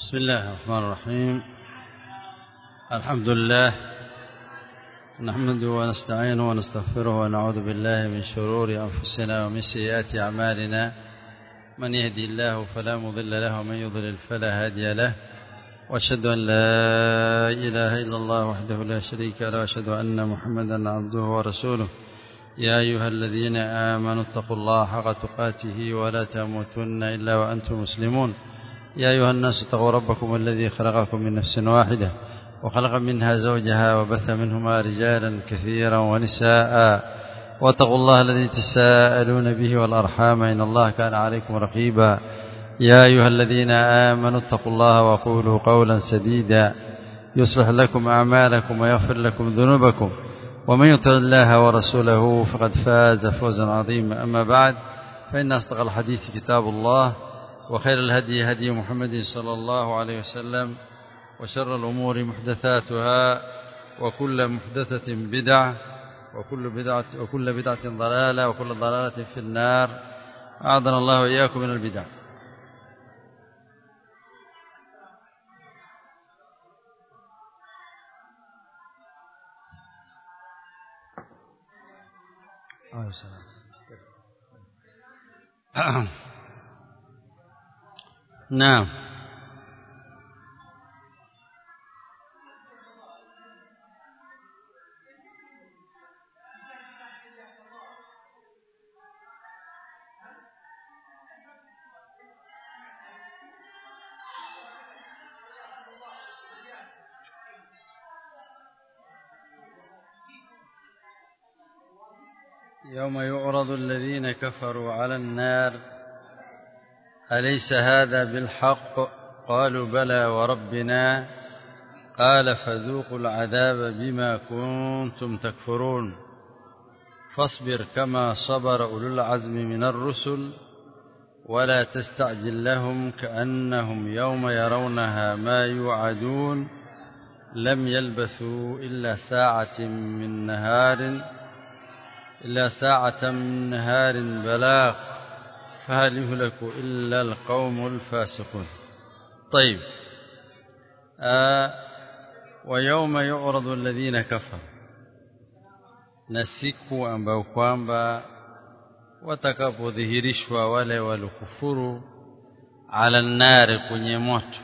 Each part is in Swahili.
بسم الله الرحمن الرحيم الحمد لله نحمده ونستعينه ونستغفره ونعوذ بالله من شرور أنفسنا ومن سيئات أعمالنا من يهدي الله فلا مضل له ومن يضلل فلا هادي له واشهد أن لا إله إلا الله وحده لا شريك له واشهد أن محمدا عبده ورسوله يا أيها الذين آمنوا اتقوا الله حق تقاته ولا تموتن إلا وأنتم مسلمون يا أيها الناس اتقوا ربكم الذي خلقكم من نفس واحدة وخلق منها زوجها وبث منهما رجالا كثيرا ونساء واتقوا الله الذي تساءلون به والأرحام إن الله كان عليكم رقيبا يا أيها الذين آمنوا اتقوا الله وقولوا قولا سديدا يصلح لكم أعمالكم ويغفر لكم ذنوبكم ومن يطع الله ورسوله فقد فاز فوزا عظيما أما بعد فإن أصدق الحديث كتاب الله وخير الهدي هدي محمد صلى الله عليه وسلم وشر الأمور محدثاتها وكل محدثة بدعة وكل بدعة وكل بدعة ضلالة وكل ضلالة في النار أعاذنا الله وإياكم من البدع نعم يوم يعرض الذين كفروا على النار أليس هذا بالحق قالوا بلى وربنا قال فذوقوا العذاب بما كنتم تكفرون فاصبر كما صبر أولو العزم من الرسل ولا تستعجل لهم كأنهم يوم يرونها ما يوعدون لم يلبثوا إلا ساعة من نهار إلا ساعة من نهار بلاغ فهل يهلك إلا القوم الفاسقون طيب آه ويوم يعرض الذين كفروا na siku ambayo kwamba watakapodhihirishwa wale walokufuru ala nnari kwenye moto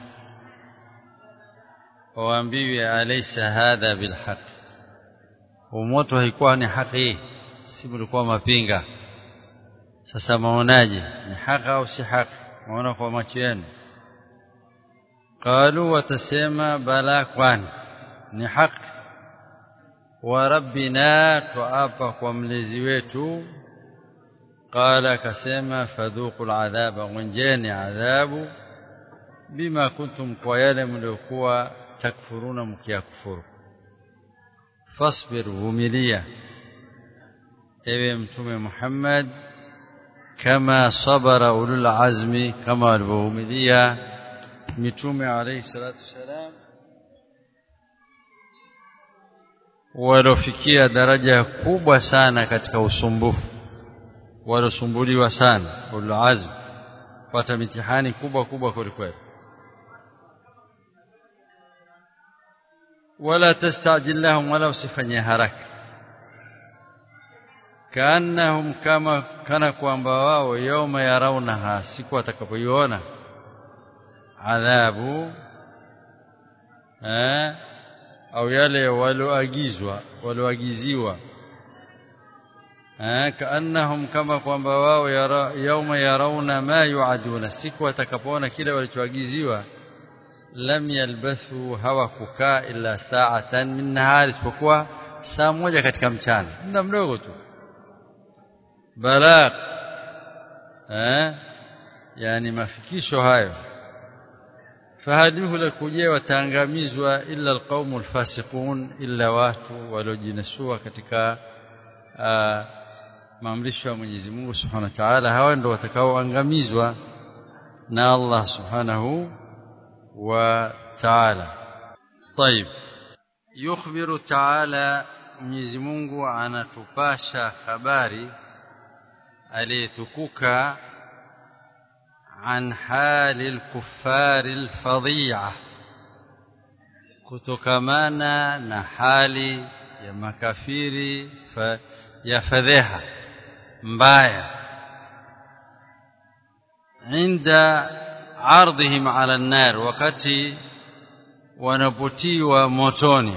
waambiwe alaysa hadha bilhaq moto haikuwa ni haki si mlikuwa mapinga sasa maonaje ni haki au si haki maona kwa macho yenu qalu watasema bala kwani ni haki wa rabbina tuapa kwa mlezi wetu qala akasema fadhuqul adhaba ngonjeni adhabu bima kuntum kwa yale mliokuwa takfuruna mkiyakufuru fasbir vumilia ewe mtume Muhammad kama sabara ulul azmi kama walivyovumilia mitume alayhi salatu wasalam walofikia daraja kubwa sana katika usumbufu walosumbuliwa sana ulul azmi pata mitihani kubwa kubwa kwelikweli wala tastajil lahum wala usifanye haraka kaannahum kama kana kwamba wao yauma yarawnaha siku atakapoiona adhabu eh au yale walioagizwa walioagiziwa eh kaannahum kama kwamba wao yauma yarawna ma yuaduna siku atakapoona kile walichoagiziwa lam yalbathu hawakukaa illa sa'atan min nahar isipokuwa saa moja katika mchana muda mdogo tu balagh eh yani mafikisho hayo fahadihu lakujia wataangamizwa illa alqaumul fasiqun illa watu waliojinasua katika maamrisho ya Mwenyezi Mungu Subhanahu wa Ta'ala hawa ndio watakaoangamizwa na Allah Subhanahu wa Ta'ala طيب يخبر تعالى Mwenyezi Mungu anatupasha habari aliyetukuka عن حال الكفار الفظيعة kutokamana na hali ya makafiri fa, ya fadheha mbaya inda ardhihim ala nar wakati wanapotiwa motoni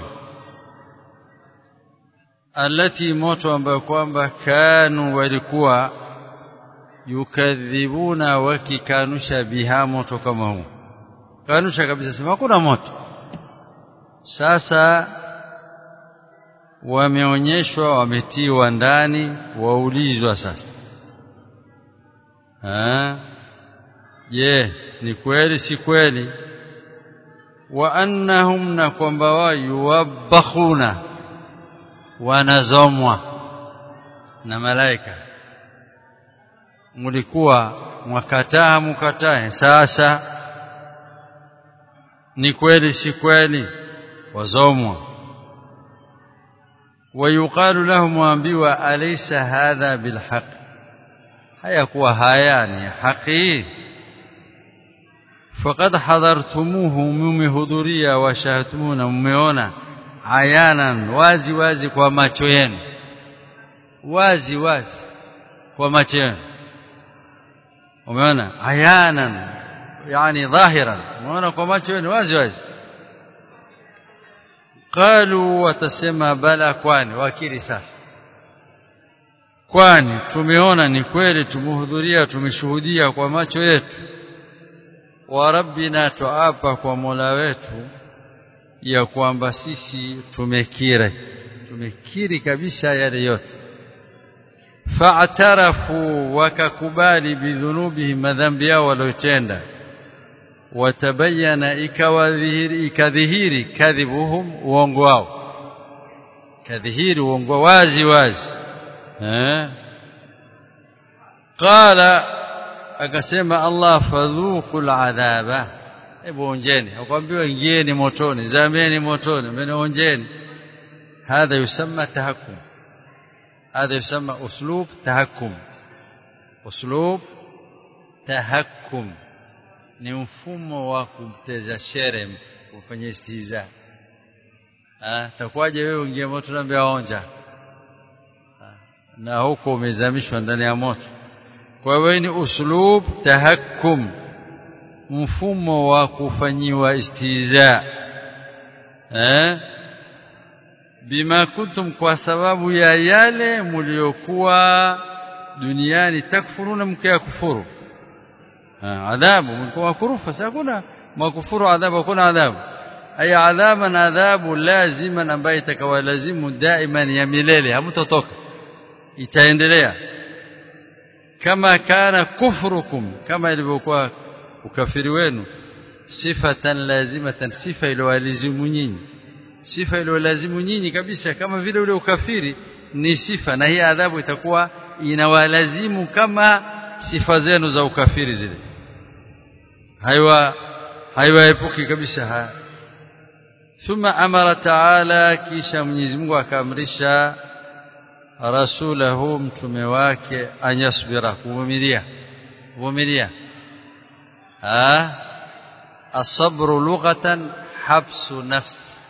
alati moto ambayo kwamba kanu walikuwa yukadhibuna wakikanusha biha moto kama huu kanusha kabisa sema hakuna moto sasa wameonyeshwa wametiwa ndani waulizwa sasa je ni kweli si kweli wa annahum na kwamba wao yuwabbakhuna wanazomwa na malaika mlikuwa mwakataa mkatae sasa ni kweli si kweli wazomwa ويقال لهم وامبيوا أليس هذا بالحق hayakuwa haya ni haki faqad hadhartumuhu mumehudhuria wa shahtumuna mmeona ayanan wazi wazi kwa macho yenu wazi wazi kwa macho yenu umeona ayanan yani dhahiran umeona kwa macho yenu wazi wazi qalu watasema bala kwani wakili sasa kwani tumeona ni kweli tumehudhuria tumeshuhudia kwa macho yetu wa rabbina tuapa kwa Mola wetu ya kwamba sisi tumekiri tumekiri kabisa yale yote fa'tarafu wakakubali bidhunubihim madhambi yao waliotenda watabayana ikawadhihiri ikadhihiri kadhibuhum uongo wao kadhihiri uongo wazi wazi eh qala akasema Allah fadhuqul adhaba hebu onjeni akwambiwa ingieni motoni zameni motoni mmeonjeni hadha yusamma tahakkum hadha yusamma uslub tahakkum uslub tahakkum ni mfumo wa kumteza shere kufanya istiza ah takwaje wewe ungie moto naambia onja na huko umezamishwa ndani ya moto kwa hiyo ni uslub tahakkum mfumo wa kufanyiwa istiza eh bima kuntum kwa sababu ya yale mliokuwa duniani takfuruna mkayakufuru adhabu mlikuwa kurufa sasa kuna makufuru adhabu hakuna adhabu ay adhaban adhabu laziman ambaye itakawalazimu daiman ya milele hamtotoka itaendelea kama kana kufrukum kama ilivyokuwa ukafiri wenu sifatan lazimatan sifa iliyowalazimu nyinyi sifa iliyolazimu nyinyi kabisa kama vile ule ukafiri ni sifa na hii adhabu itakuwa inawalazimu kama sifa zenu za ukafiri zile haiwa haiwaepuki kabisa haya thumma amara taala kisha Mwenyezi Mungu akaamrisha rasulahu mtume wake anyasbira kuvumilia kuvumilia ah asabru lughatan habsu nafs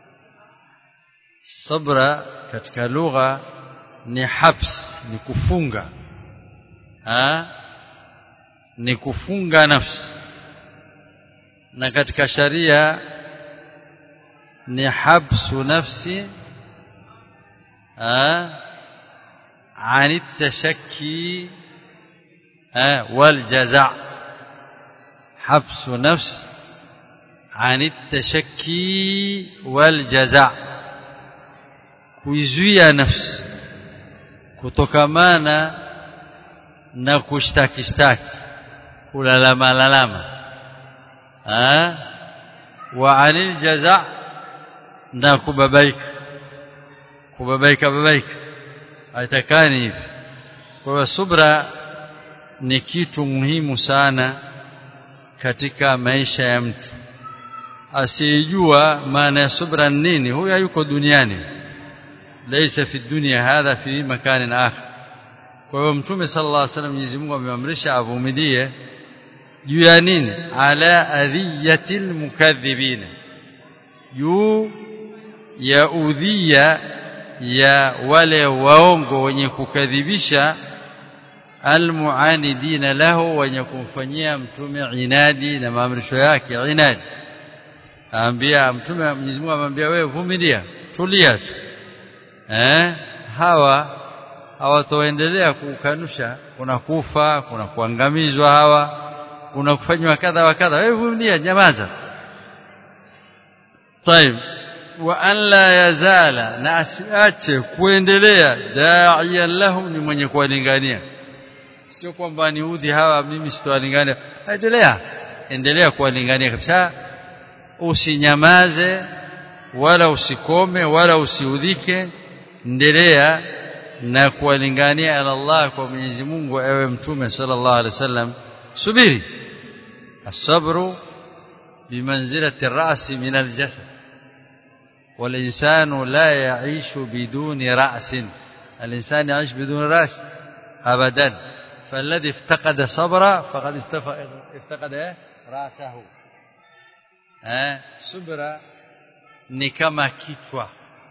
sabra katika lugha ni habs ni kufunga ah ni kufunga nafsi na katika sharia ni habsu nafsi ah عن التشكي والجزع حبس نفس عن التشكي والجزع kuizuia nafsi kutokamana na kushtaki shtaki kulalama lalama ah wa anil jaza na kubabaika kubabaika babaika haitakani hivi kwa hiyo subra ni kitu muhimu sana katika maisha ya mtu asiyejua maana ya subra nini huyo hayuko duniani laysa fi dunya hadha fi makanin akhar kwa hiyo mtume sallallahu alaihi wasallam Mwenyezi Mungu amemamrisha avumilie juu ya nini ala adhiyatil mukadhibina juu ya udhia ya wale waongo wenye kukadhibisha almuanidina lahu wenye kumfanyia mtume inadi na maamrisho yake inadi aambia mtume Mwenyezi Mungu amwambia wewe vumilia tulia tu eh hawa hawatoendelea kukanusha kuna kufa kuna kuangamizwa hawa kuna kufanywa kadha wa kadha wewe vumilia nyamaza طيب وان لا يزال na asiache kuendelea da'iyan lahum ni mwenye kuwalingania sio kwamba ni udhi hawa mimi sitowalingania endelea endelea kuwalingania kabisa usinyamaze wala usikome wala usiudhike endelea na kuwalingania ala Allah kwa Mwenyezi Mungu ewe mtume sallallahu alaihi wasallam subiri الصبر بمنزلة الرأس من الجسد والإنسان لا يعيش بدون رأس الإنسان يعيش بدون رأس أبدا فالذي افتقد صبرا فقد افتقد رأسه subra ni kama kichwa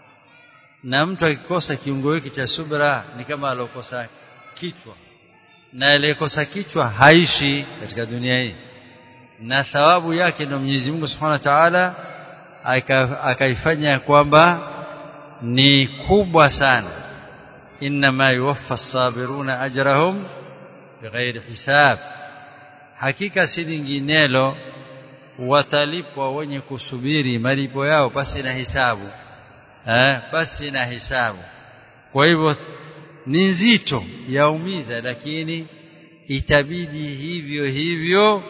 na mtu akikosa kiungo hiki cha subra ni kama alokosa kichwa na aliyekosa kichwa haishi katika dunia hii na thawabu yake ndio Mwenyezi Mungu Subhanahu wa Ta'ala akaifanya kwamba ni kubwa sana inma yuwaffa as-sabiruna ajrahum bighairi hisab hakika si linginelo watalipwa wenye kusubiri malipo yao basi na hisabu eh basi na hisabu kwa hivyo ni nzito yaumiza lakini itabidi hivyo hivyo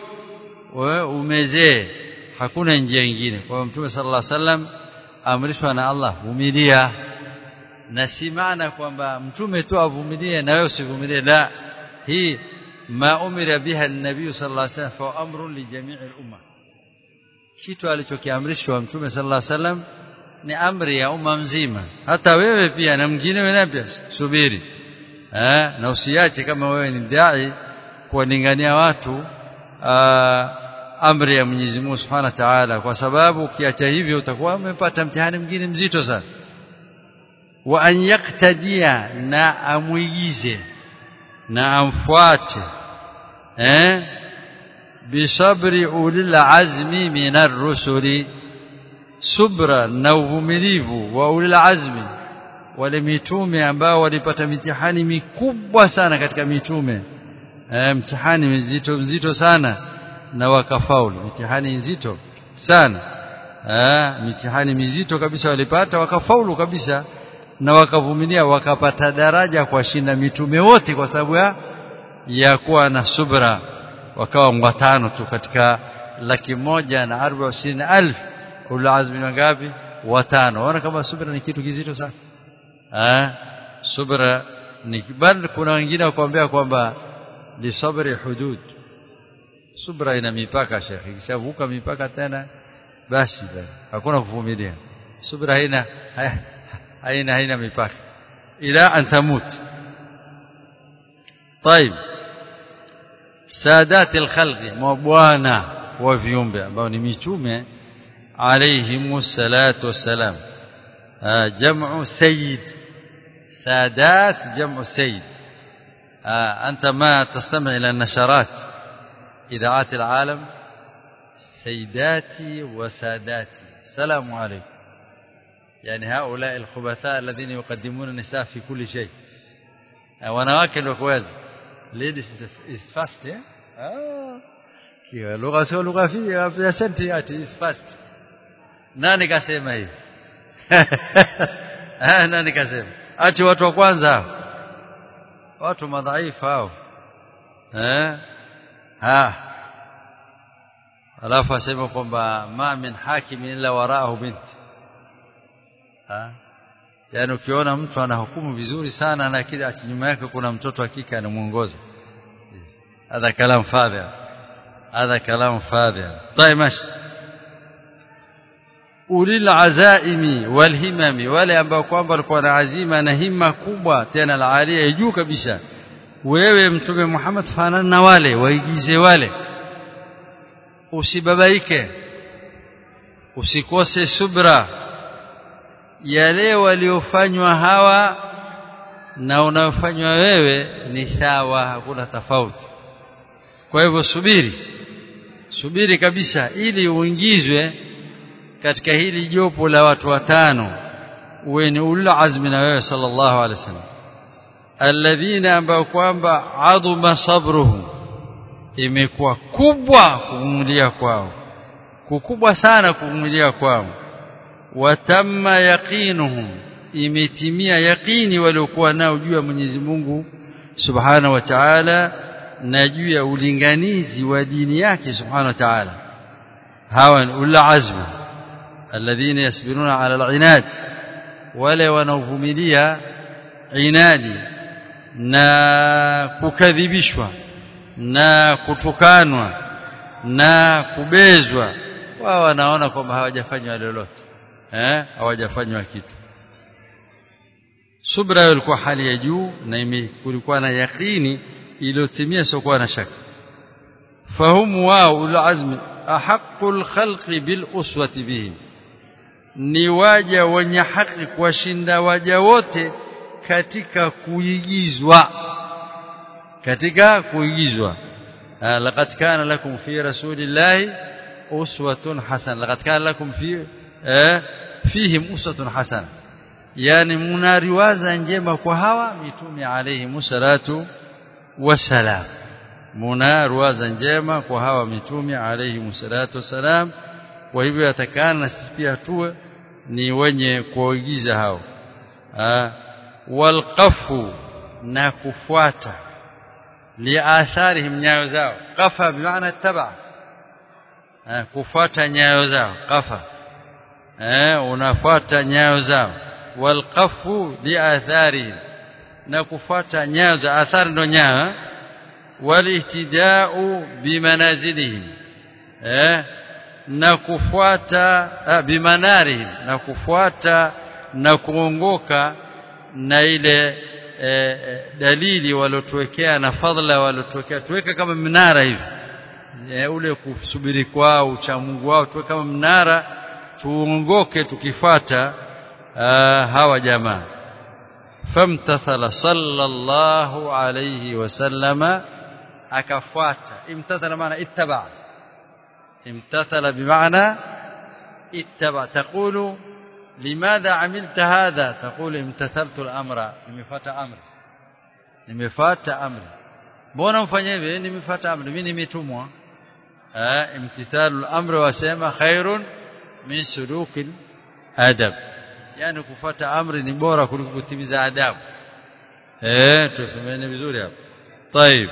umezee hakuna njia nyingine kwa mtume sallallahu alaihi wasallam amrishwa na Allah vumilia na si maana kwamba mtume tu avumilie na wewe usivumilie la hii ma umira biha an-nabiy sallallahu alaihi wasallam fa amrun li jami'i al-umma kitu alichokiamrishwa mtume sallallahu alaihi wasallam ni amri ya umma mzima hata wewe pia na mwingine wewe pia subiri eh na usiache kama wewe ni dai kuwalingania watu aa, amri ya Mwenyezi Mungu Subhanahu wa Ta'ala kwa sababu ukiacha hivyo utakuwa umepata mtihani mwingine mzito sana wa an yaktadia na amwigize na amfuate eh bisabri ulil azmi minar rusuli subra na uvumilivu wa ulil azmi wale mitume ambao walipata mitihani mikubwa sana katika mitume e, mtihani mzito mzito sana na wakafaulu mitihani nzito sana e, mitihani mizito kabisa walipata wakafaulu kabisa na wakavumilia wakapata daraja kwa shinda mitume wote kwa sababu ya ya kuwa na subra wakawa watano tu katika laki moja na arba ishirini alf ulazmi wangapi watano ona kama subra ni kitu kizito sana ah subra ni bali kuna wengine wakwambia kwamba li sabri hudud subra ina mipaka shekhi kishavuka mipaka tena basi hakuna kuvumilia subra haina haina haina mipaka ila an tamut طيب سادات الخلق mabwana wa viumbe ambao ni mitume عليهم الصلاة والسلام جمع سيد سادات جمع سيد أنت ما تستمع إلى النشرات إذاعات العالم سيداتي وساداتي السلام عليكم يعني هؤلاء الخبثاء الذين يقدمون النساء في كل شيء wanawake ndio kuweza ladies is fast eh ah kiwa lugha sio lugha fi ya senti ati is fast nani kasema hivi ah nani kasema ati watu wa kwanza watu madhaifu hao eh ha alafu asema kwamba ma min hakim illa waraahu bint ha yani ukiona mtu anahukumu vizuri sana na kile ati nyuma yake kuna mtoto wa kike anamuongoza hadha kalam fadhi hadha kalam fadhi طيب ماشي ulil azaimi wal himami wale ambao kwamba walikuwa na azima na himma kubwa tena la alia juu kabisa wewe mtume Muhammad fanana na wale waigize wale usibabaike usikose subra yale waliofanywa hawa na unayofanywa wewe ni sawa hakuna tofauti kwa hivyo subiri subiri kabisa ili uingizwe katika hili jopo la watu watano uwe ni ulul azmi na wewe sallallahu alaihi wasallam alladhina ambao kwamba adhuma sabruhum imekuwa kubwa kuvumilia kwao kukubwa sana kuvumilia kwao watamma yaqinuhum imetimia yaqini waliokuwa nao juu ya Mwenyezi Mungu Subhanahu wa Ta'ala na juu ya ulinganizi wa dini yake Subhanahu wa Ta'ala hawa ni ulul azmi alladhina yasbiruna ala al-inad wale wanaovumilia inadi na kukadhibishwa na kutukanwa na kubezwa wao wanaona kwamba hawajafanywa lolote eh hawajafanywa kitu subra ilikuwa hali ya juu na kulikuwa na yakini iliyotimia sio na shaka fahumu wao ulazmi ahqqul khalqi bil uswati bihim ni waja wenye haki kuwashinda waja wote katika kuigizwa katika kuigizwa laqad kana lakum fi rasulillahi uswatun hasana laqad kana lakum fi fihim uswatun hasana yani mnariwaza njema kwa hawa mitume alayhi musallatu wasalam mnariwaza njema kwa hawa mitume alayhi musallatu wasalam kwa hivyo yatakana sisi pia tuwe ni wenye kuigiza hao walqafu na kufuata liatharihim nyayo zao qafa bimaana taba kufuata nyayo zao qafa eh unafuata nyayo zao walqafu liatharihim na kufuata nyayo za athari ndo nyayo walihtidau bimanazilihim eh na kufuata bimanarihim na kufuata na kuongoka na ile e, dalili walotuwekea na fadhila walotuwekea tuweka kama mnara hivi e, ule kusubiri kwao ucha Mungu wao tuwe kama mnara tuongoke tukifata hawa jamaa famtathala sallallahu alayhi wasallama akafuata imtathala maana ittaba امتثل بمعنى اتبع تقول لماذا عملت هذا تقول امتثلت الامر nimefuata amri nimefuata amri mbona mfanye hivi nimefuata amri mimi nimetumwa eh imtithalu al-amr wasema khairun min sulukil adab yani kufuata amri ni bora kuliko kutimiza adabu eh tufumene vizuri hapo طيب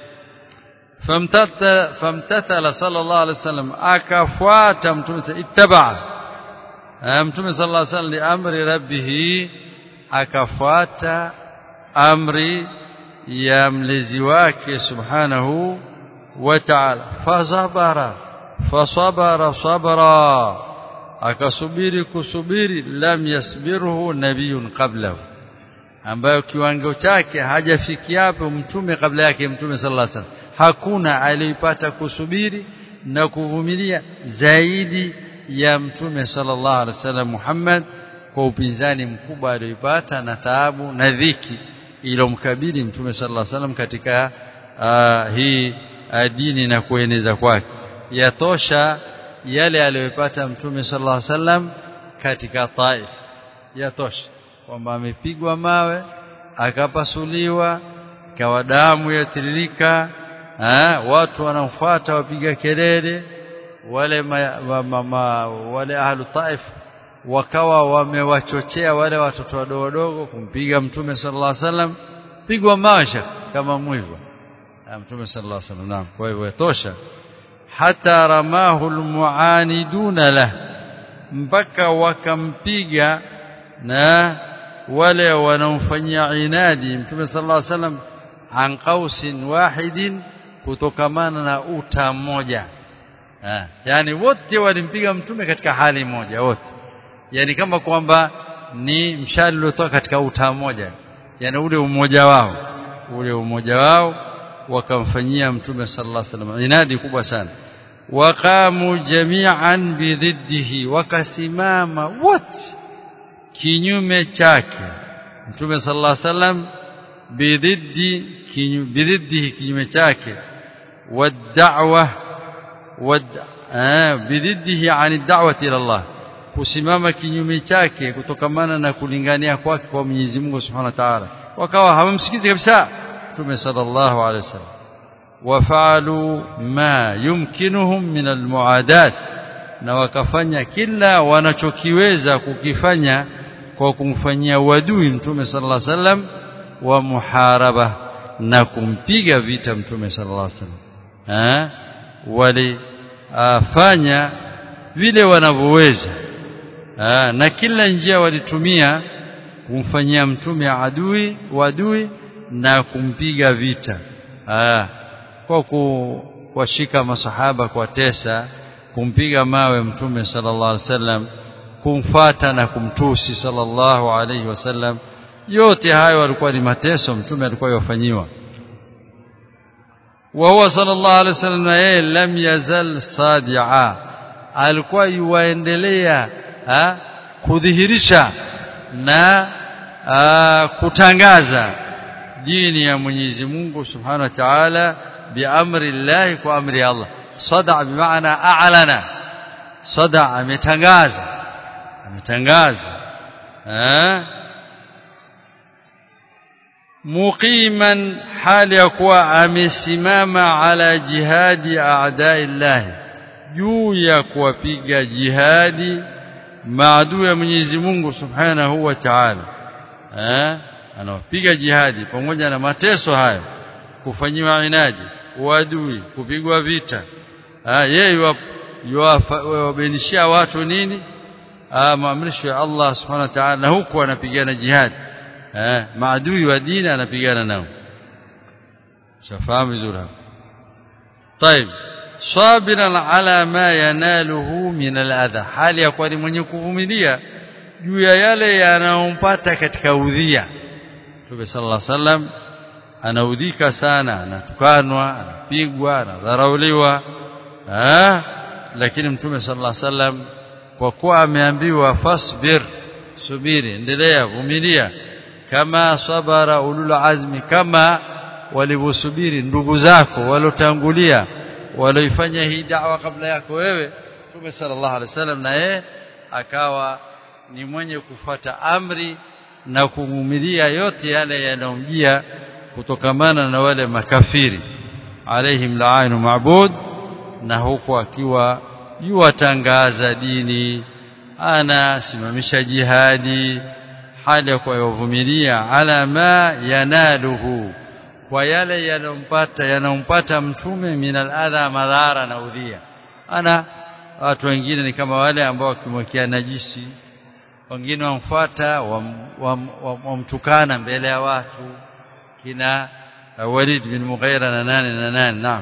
famtathala sallallahu alaihi wasallam akafuata mtume ittaba mtume sallallahu alaihi wasallam li amri rabbih akafuata amri ya mlezi wake subhanahu wa ta'ala fasabara fasabara sabra akasubiri kusubiri lam yasbirhu nabiyun qablahu ambayo kiwango chake hajafikia hapo mtume kabla yake mtume sallallahu alaihi wasallam hakuna aliyepata kusubiri na kuvumilia zaidi ya mtume sallallahu alaihi wasallam Muhammad kwa upinzani mkubwa aliyopata na taabu na dhiki ilomkabili mtume sallallahu alaihi wasallam katika uh, hii uh, dini na kueneza kwake yatosha yale aliyopata mtume sallallahu alaihi wasallam katika Taif yatosha kwamba amepigwa mawe akapasuliwa kawa damu yatiririka ha, watu wanaofuata wapiga kelele wale ma, ma, ma, ma, wale ahlu taif wakawa wamewachochea wale watoto wadogo wadogo kumpiga mtume sallallahu alaihi wasallam pigwa mawe kama mwivo mtume sallallahu alaihi wasallam naam kwa hivyo yatosha hata ramahu almuaniduna lah mpaka wakampiga na wale wanaomfanyia inadi mtume sallallahu alaihi wasallam an qausin wahidin kutokamana na uta mmoja eh yani wote walimpiga mtume katika hali moja wote yani kama kwamba ni mshale uliotoka katika uta mmoja yani ule umoja wao ule umoja wao wakamfanyia mtume sallallahu alaihi wasallam inadi kubwa sana waqamu jami'an bididdihi wakasimama wote kinyume chake mtume sallallahu alaihi wasallam bididdi bididdihi kinyume chake wad'wa wad bididdihi an da'wati ila Allah kusimama kinyume chake kutokamana na kulingania kwake kwa Mwenyezi Mungu Subhanahu wa Ta'ala wakawa hawamsikizi kabisa Mtume sallallahu alaihi wasallam wafalu ma yumkinuhum min almuadat na wakafanya kila wanachokiweza kukifanya kwa kumfanyia uadui Mtume sallallahu alaihi wasallam wa muharaba na kumpiga vita Mtume sallallahu alaihi wasallam eh walifanya vile wanavyoweza na kila njia walitumia kumfanyia mtume adui wadui na kumpiga vita Aa, kwa kuwashika masahaba kwa tesa kumpiga mawe mtume sallallahu alaihi wasallam kumfata na kumtusi sallallahu alaihi wasallam yote hayo walikuwa ni mateso mtume alikuwa yafanyiwa wa huwa sallallahu alaihi wasallam na yeye lam yazal sadi'a alikuwa yuwaendelea kudhihirisha na aa, kutangaza dini ya Mwenyezi Mungu Subhanahu wa Ta'ala biamri Allah kwa amri Allah sada bimaana a'lana sada ametangaza ametangaza eh muqiman hali ya kuwa amesimama ala jihadi a'da'i Allah juu ya kuwapiga jihadi maadui ya Mwenyezi Mungu Subhanahu wa Ta'ala eh anawapiga jihadi pamoja na mateso hayo kufanyiwa inadi uadui kupigwa vita ah yeye yuwabenishia watu nini ah maamrisho ya Allah Subhanahu wa Ta'ala na huku anapigana jihadi eh maadui wa dini anapigana nao shafahamu vizuri hapo طيب sabiran ala ma yanaluhu min aladha hali ya kuwa ni mwenye kuvumilia juu ya yale yanayompata katika udhia Mtume sallallahu alaihi wasallam anaudhika sana anatukanwa anapigwa anadharauliwa ah lakini Mtume sallallahu alaihi wasallam kwa kuwa ameambiwa fasbir subiri endelea vumilia kama sabara ulul azmi kama walivyosubiri ndugu zako walotangulia walioifanya hii da'wa kabla yako wewe Mtume sallallahu alaihi wasallam na yeye akawa ni mwenye kufata amri na kuvumilia yote yale yanayomjia kutokamana na wale makafiri alaihim la'inu ma'bud na huku akiwa yuwatangaza dini anasimamisha jihadi hali ya kuvumilia ala ma yanaluhu kwa yale yanompata yanompata mtume minal adha madhara na udhia ana watu wengine ni kama wale ambao wakimwekea najisi wengine wamfuata wamtukana wam, mbele ya watu kina Walid bin Mughira na nane na nane naam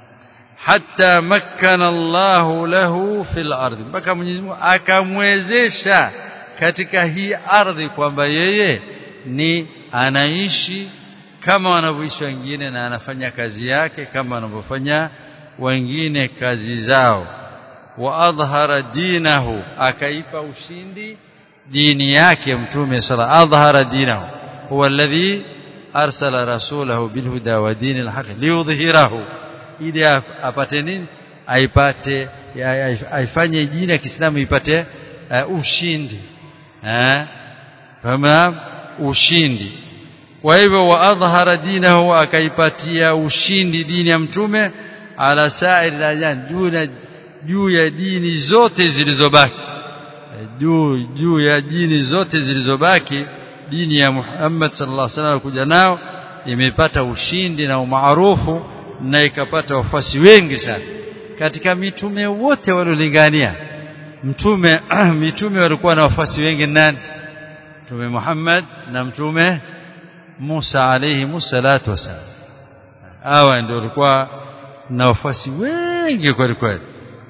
hatta makkana Allah lahu fil ardi mpaka Mwenyezi Mungu akamwezesha katika hii ardhi kwamba yeye ni anaishi kama wanavyoishi wengine na anafanya kazi yake kama wanavyofanya wengine kazi zao wa adhhara dinahu akaipa ushindi dini yake mtume sala adhhara dinahu huwa alladhi arsala rasulahu bilhuda wa dinil haq liyudhhirahu ili apate nini aipate aifanye dini ya Kiislamu ipate uh, ushindi eh kama ushindi kwa hivyo wa adhhara dinahu akaipatia ushindi dini ya mtume ala sa'ir al juu juu ya dini zote zilizobaki juu juu ya dini zote zilizobaki dini ya Muhammad sallallahu alaihi wasallam kuja nao imepata ushindi na umaarufu na ikapata wafuasi wengi sana katika mitume wote waliolingania mtume mitume walikuwa na wafuasi wengi nani mtume Muhammad na mtume Musa alayhi musallatu wasallam hawa ndio walikuwa na wafuasi wengi kweli kweli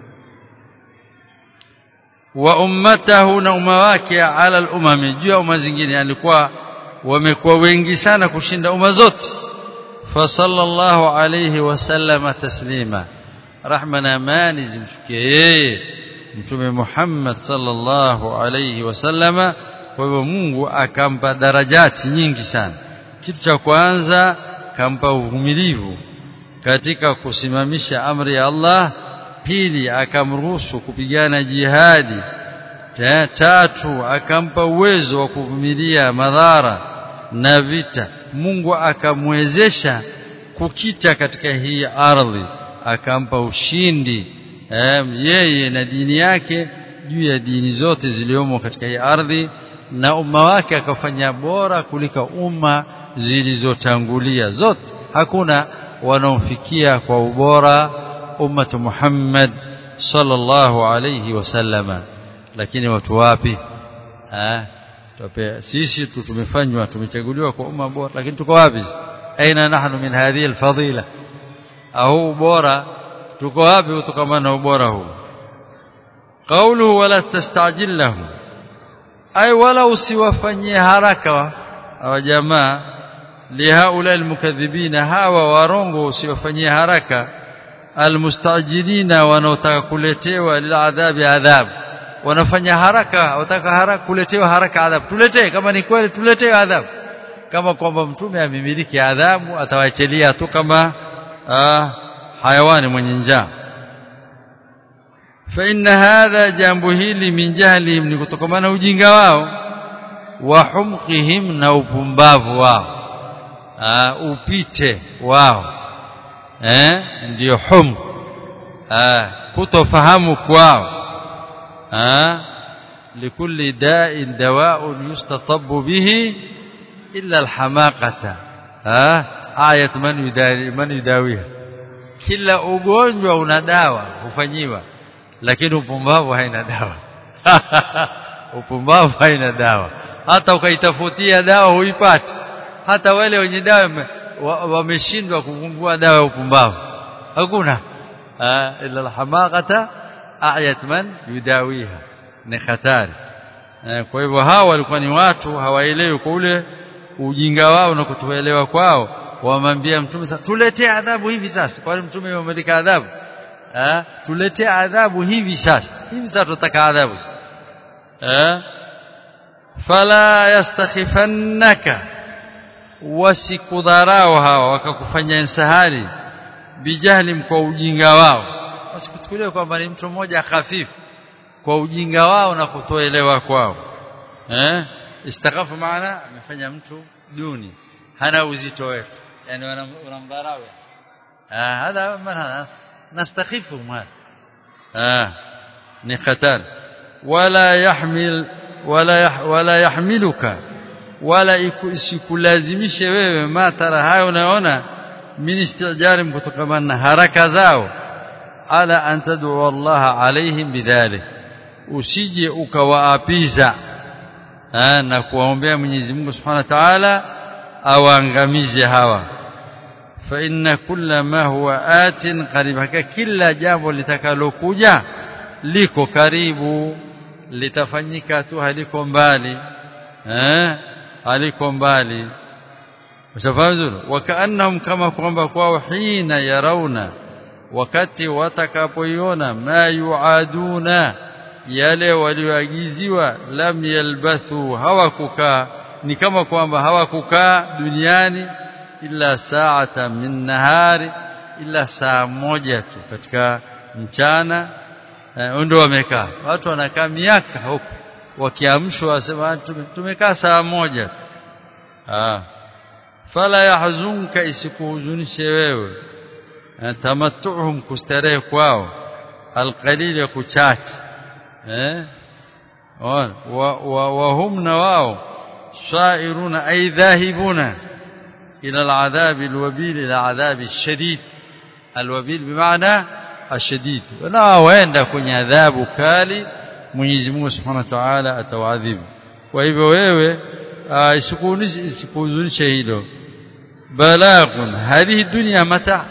wa ummatahu na umma wake ala al-umami juu ya umma zingine alikuwa wamekuwa wengi sana kushinda umma zote fa sallallahu alayhi wasallama taslima rahma na amani zimshukie yeye mtume Muhammad sallallahu alayhi wasallama kwa hivyo Mungu akampa darajati nyingi sana kitu cha kwanza kampa uvumilivu katika kusimamisha amri ya Allah pili akamruhusu kupigana jihadi tatu akampa uwezo wa kuvumilia madhara na vita Mungu akamwezesha kukita katika hii ardhi akampa ushindi um, yeye na dini yake juu ya dini zote ziliomo katika hii ardhi na umma wake akafanya bora kuliko umma zilizotangulia zote hakuna wanaofikia kwa ubora ummatu Muhammad sallallahu alayhi wasallama lakini watu wapi eh sisi tu tumefanywa tumechaguliwa kwa umma bora lakini tuko wapi aina nahnu min hadhihi alfadila au bora tuko wapi kutokana na ubora huu qawluhu wala tastajil lahu ay wala usiwafanyie haraka hawa jamaa lihaula almukaththibina hawa warongo usiwafanyie haraka almustajilina wanaotaka kuletewa liladhabi adhabu wanafanya haraka wataka haraka kuletewa haraka adhabu tuletee kama ni kweli tuletee adhabu kama kwamba mtume amemiliki adhabu atawaachilia tu kama ah, hayawani mwenye njaa fa inna hadha jambo hili min jahlihim ni kutokana ujinga wao wa humqihim na upumbavu wao ah, upite wao eh ndio hum ah, kutofahamu kwao لكل داء دواء يستطب به إلا الحماقة آية من يداوي من يداويها kila ugonjwa una dawa hufanyiwa lakini upumbavu haina dawa upumbavu haina dawa hata ukaitafutia dawa huipati hata wale wenye dawa wameshindwa kugundua dawa ya upumbavu hakuna illa alhamaqata ayat man yudawiha ni hatari kwa hivyo hawa walikuwa ni watu hawaelewi kwa ule ujinga wao na kutoelewa kwao wamwambia mtume sasa tuletee adhabu hivi sasa kwani mtume amemeleka adhabu eh tuletee adhabu hivi sasa hivi sasa tutaka adhabu eh fala yastakhifannaka wasikudharau hawa wakakufanya insahari bijahli kwa ujinga wao wasikuchukulie kwamba ni mtu mmoja hafifu kwa ujinga wao na kutoelewa kwao eh istakhafu maana amefanya mtu duni hana uzito wetu yani wanamdharau ah hadha maana nastakhifu mal ah ni khatar wala yahmil wala yah, wala yahmiluka wala isikulazimishe wewe matara hayo unaona min istijari kutokana na haraka zao ala an tad'u Allah alaihim bidhalik usije ukawaapiza na kuwaombea Mwenyezi Mungu Subhanahu wa Ta'ala awaangamize hawa fa inna kulla ma huwa atin qaribaka kila jambo litakalokuja liko karibu litafanyika tu haliko mbali eh haliko mbali ushafahamu wakaannahum kama kwamba kwao hina yarauna wakati watakapoiona ma yuaduna yale walioagiziwa lam yalbathu hawakukaa ni kama kwamba hawakukaa duniani ila saata min nahari ila saa moja tu katika mchana ndio wamekaa watu wanakaa miaka huko wakiamshwa wasema tumekaa saa moja ah fala yahzunka isikuhuzunishe wewe tamattuhum kustarehe kwao alqalil ya kuchache eh wa hum na wao sairuna ay dhahibuna ila aladhab alwabil ila adhab alshadid alwabil bimaana ashadid na waenda kwenye adhabu kali Mwenyezi Mungu Subhanahu wa Ta'ala atawaadhibu kwa hivyo wewe isikuhuzunishe hilo balaghun hadhihi dunya mata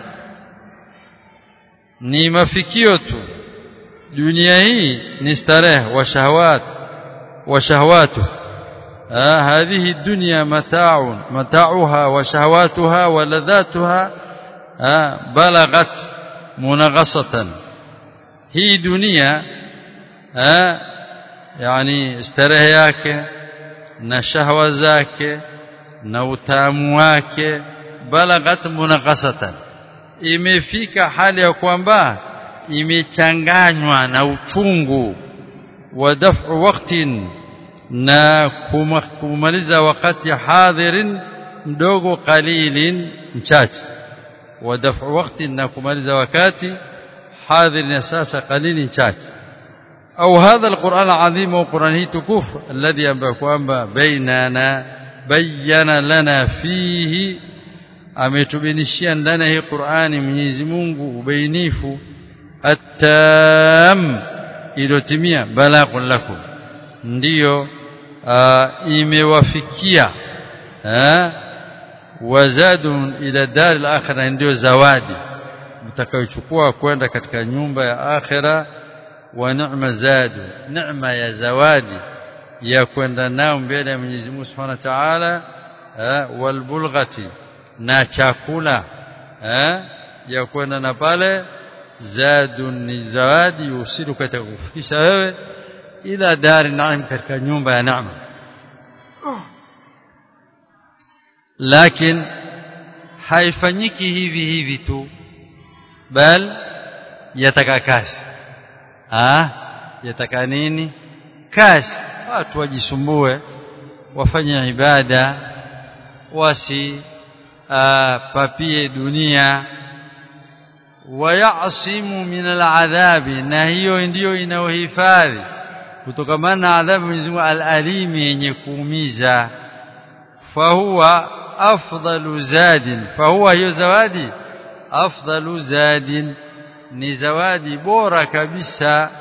ni mafikio tu dunia hii ni starehe wa shahawat wa shahawatu هذه الدنيا متاع متاعها وشهواتها ولذاتها بلغت munaghasatan hii dunia eh yani starehe yake na shahwa zake na utamu wake balaghat munaghasatan imefika hali ya kwamba imechanganywa na uchungu wa daf'u waqtin na kumaliza wakati hadhirin mdogo qalilin mchache wa daf'u waqtin na kumaliza wakati hadhirin sasa qalilin mchache au hadha alquran alazim wa quran tukuf alladhi ambaye kwamba bainana bayyana lana fihi ametubinishia ndani ya hii Qur'ani Mwenyezi Mungu ubainifu atam ilotimia balaghun lakum ndiyo imewafikia wazadun ila dar al-akhirah ndio zawadi mtakayochukua kwenda katika nyumba ya akhira wa ni'ma zadu neema ya zawadi ya kwenda nao mbele ya Mwenyezi Mungu Subhanahu wa Ta'ala wal bulghati na chakula eh ya kwenda na pale zadun ni zawadi yusiru katika kufikisha wewe ila dari naim katika nyumba ya neema lakini haifanyiki hivi hivi tu bal yataka kazi ah yataka nini kazi watu wajisumbue wafanye ibada wasi papie dunia wayasimu min aladhabi na hiyo ndiyo inayohifadhi kutokamana na adhabu Mwenyezi Mungu alalimi yenye kuumiza fahuwa afdalu zadin fahuwa hiyo zawadi afdalu zadin ni zawadi bora kabisa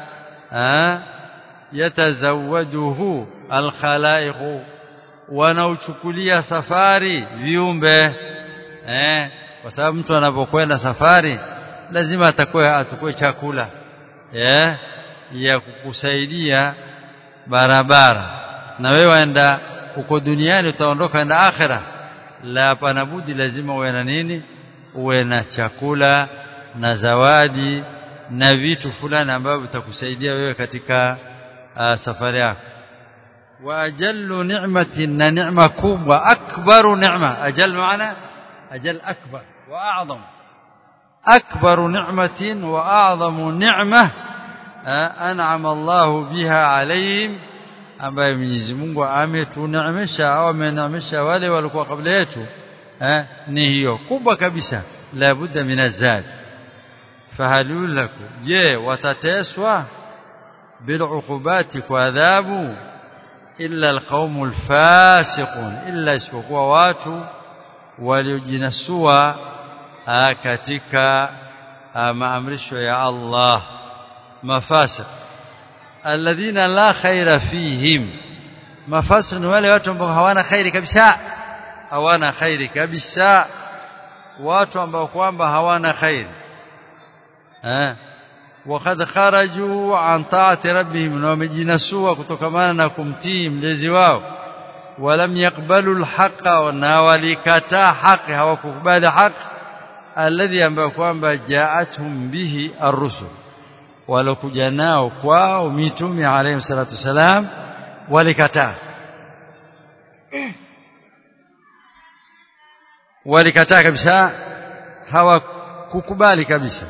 yatazawajuhu alkhalaiqu wanaochukulia safari viumbe eh kwa sababu mtu anapokwenda safari lazima atakuwa atukue chakula eh ya kukusaidia barabara na wewe waenda uko duniani utaondoka na akhira la hapana budi lazima uwe na nini uwe na chakula na zawadi na vitu fulani ambavyo vitakusaidia wewe katika uh, safari yako واجل نعمه نعمه كبرى اكبر نعمه اجل معنى اجل اكبر واعظم اكبر نعمه واعظم نعمه انعم الله بها عليهم ambaye Mwenyezi Mungu ametuneemesha au ameneemesha wale walikuwa kabla yetu eh ni hiyo kubwa kabisa la budda minazad fahalul lakum je watateswa bil uqubati kwa adhabu illa alqaumul fasiqun illa isipokuwa watu waliojinasua katika maamrisho ya Allah mafasiq alladhina la khaira fihim mafasiq ni wale watu ambao hawana khairi kabisa hawana khairi kabisa watu ambao kwamba hawana khairi eh وقد خرجوا عن طاعه ربهم ومجنسوا kutokamana na kumtii mlezi wao ولم يقبلوا الحق ونوالكتا حق hawakukubali haq alladhi ambao kwamba jaatuhum bihi ar-rusul walokuja nao kwao mitume alayhi salatu wasalam walikataa walikataa kabisa hawakukubali kabisa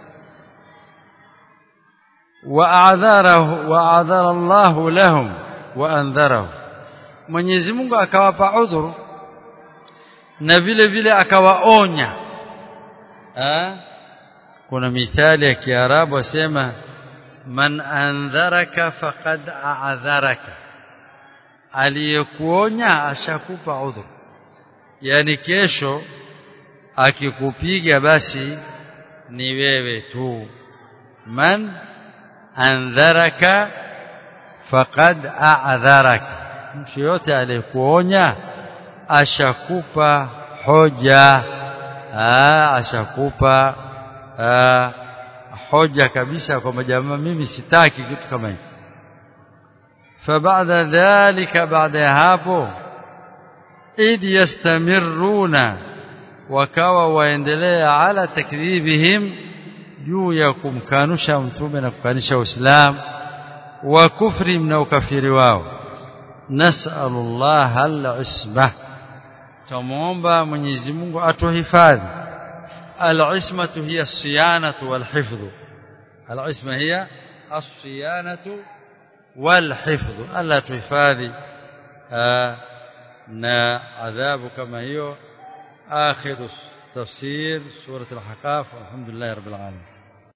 واعذره واعذر الله لهم وانذره Mwenyezi Mungu akawapa udhuru na vile vile akawaonya eh kuna mithali ya Kiarabu wasema man andharaka faqad a'dharaka aliyekuonya ashakupa udhuru yani kesho akikupiga basi ni wewe tu man andharaka faqad a'dharaka mtu yote aliyekuonya ashakupa hoja aa, ashakupa aa, hoja kabisa kwamba jamaa mimi sitaki kitu kama hicho فبعد ذلك بعد hapo id yastamiruna wakawa waendelea ala takdhibihim juu ya kumkanusha mtume na kukanisha Uislamu wa kufri na ukafiri wao nas'alullah al-isma tumuomba Mwenyezi Mungu atuhifadhi al-ismatu hiya as-siyanatu wal-hifdhu al-isma hiya as-siyanatu wal-hifdhu alla tuhifadhi na adhabu kama hiyo akhiru tafsir surah al-ahqaf walhamdulillah rabbil alamin